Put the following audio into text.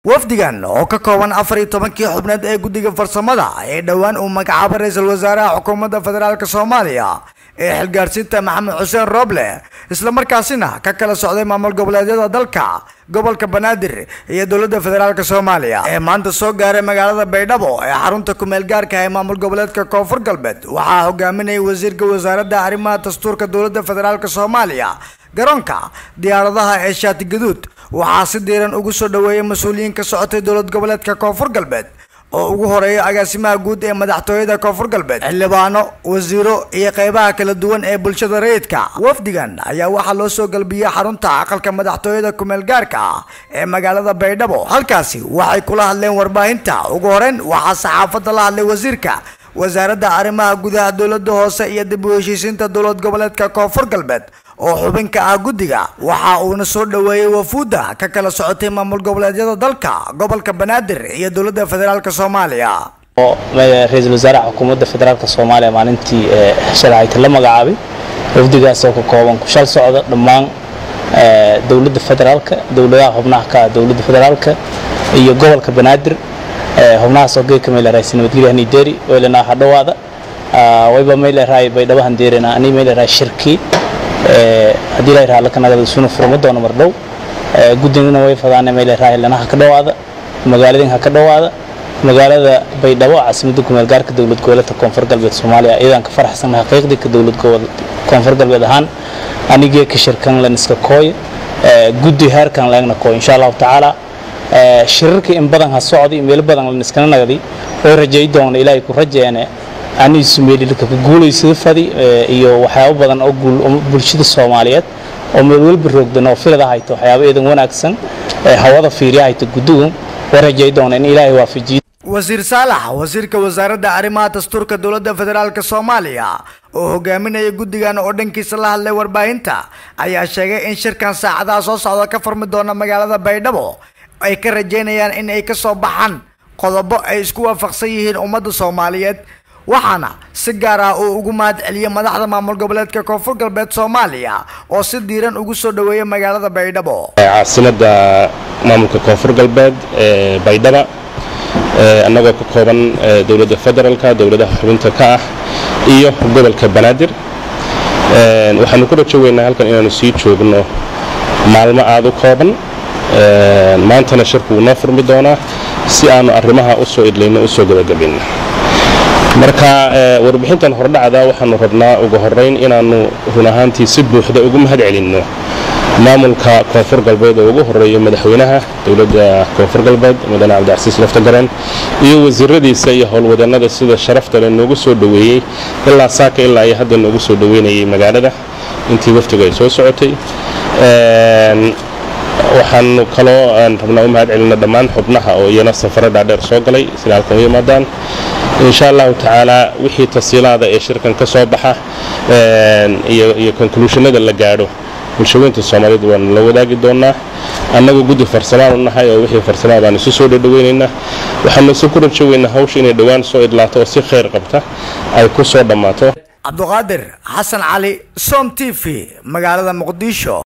wafdigan oo ka kooban afar iyo tobankii xubneed ee guddiga farsamada ee dhowaan uu magacaabay ra-iisul wasaaraha xukuumadda federaalk soomaaliya ee xilgaarsiinta maxamed xuseen roble islamarkaasina ka kala socday maamul goboleedyada dalka gobolka banaadir iyo dowladda federaalk soomaaliya ee maanta soo gaaray magaalada baydhabo ee xarunta kumeel gaarka ee maamul goboleedka koonfur galbeed waxaa hogaaminayay wasiirka wasaaradda arrimaha dastuurka dowladda federaalk soomaaliya garoonka diyaaradaha ee shaati gaduud waxaa si diiran ugu soo dhaweeyay mas-uuliyiin ka socotay dowlad goboleedka koonfur galbeed oo ugu horeeya agaasimaha guud ee madaxtooyada koonfur galbeed xildhibaano wasiiro iyo qeybaha kala duwan ee bulshada rayidka wafdigan ayaa waxaa loo soo galbiyey xarunta aqalka madaxtooyada kumeel gaarka ah ee magaalada baydhabo halkaasi waxay kula hadleen warbaahinta ugu horeyn waxaa saxaafadda la hadlay wasiirka wasaaradda arrimaha gudaha dowladda hoose iyo dib u heshiisiinta dowlad goboleedka koonfur galbeed oo xubin ka ah guddiga waxa uuna soo dhaweeyey wafuudda ka kala socotay maamul goboleedyada dalka gobolka banaadir iyo dowladda federaalk soomaaliya oo ra-iisul wasaaraha xukuumadda federaalk soomaaliya maalintii shalahayta la magacaabay wafdigaas oo ka kooban ku shal socda dhammaan dowladda federaalka dowladaha xubnaha ka ah dowladda federaalka iyo gobolka banaadir xubnahaas oo geedka meeleraaysa nabadgelya hanideri weylana waxa dhawaada wayba meeleraay baydhabo handeerina ani meeleraay shirkii haddii la yidhaha lakanagada suna furma doono mar dhow guddigana way fadaana meeleraay lana ha ka dhawaada magaaladin ha ka dhawaada magaalada baydhabo caasimadda kumeel gaarka dowlad goboleedka koonfur galbeed soomaaliya iyadaan ka faraxsanahay xaqiiqdii ka dowlad koonfur galbeed ahaan anigee ka shirkan lan iska kooy guddi heerkan laegna kooy insha allahu tacaala shirarka in badan ha socday meelo badan lan iskana nagdi way rajay doona ilaahay ku rajeene aniisu meelilka ku guulaysada fadi iyo waxyaabo badan oo bulshada soomaaliyeed oo meel walba roogdan oo filada hayto waxyaabo eedan wanaagsan hawada fiiriya hayto guddigu way rajay doona in ilaahay waafajiyo wasiir saalax wasiirka wasaaradda arrimaha dastuurka dowladda federaalk soomaaliya oo hogaaminaya guddigan oo dhankiisa la hadlay warbaahinta ayaa sheegay in shirkan saacadaha soo socda ka furmi doona magaalada baydhabo ay ka rajeynayaan in ay ka soo baxaan qodobo ay isku waafaqsan yihiin ummadda soomaaliyeed waxaana si gaar ah uu ugu mahad celiyey madaxda maamul goboleedka koonfur galbeed soomaaliya oo si diiran ugu soo dhaweeyay magaalada baydhabo caasimada maamulka koonfur galbeed ee baydhaba annagoo ka kooban dowladda federaalka dowladaha xubinta ka ah iyo gobolka banaadir waxaanu ku rajo weynaa halkan inaanu sii joogno maalmo aada u kooban maantana shirku wuu noo furmi doonaa si aanu arrimaha usoo idlayno usoo gabagabayno marka warbixintan hordhacda waxaanu rabnaa ugu horeyn inaannu run ahaantii si buuxda ugu mahad celinno maamulka koonfur galbeed oo ugu horeeyo madaxweynaha dowladda koonfur galbeed mudane cabdicasiis laftagareen iyo wasiiradiisa iyo howlwadannada sida sharafta le noogu soo dhoweeyey ilaa saaka ilaa iyo hadda noogu soo dhoweynayay magaalada intii waftigu ay soo socotay waxaanu kaloo rabnaa u mahad celinno dhammaan xubnaha oo iyana safaro dhaadheer soo galay sida halkan u yimaadaan insha allahu tacaala wixii tasiilaada ee shirkan ka soo baxa iyo konkluushanada la gaadho bulshaweynta soomaaliyeed waanu la wadaagi doonaa annagu guddi farsamaan u nahay oo wixii farsamaa baan isu soo dhadhaweynaynaa waxaanu isu ku rajo weynaa hawsha inay dhowaan soo idlaato oo si khayr qabta ay ku soo dhammaato cabduqaadir xasan cali som t v magaalada muqdisho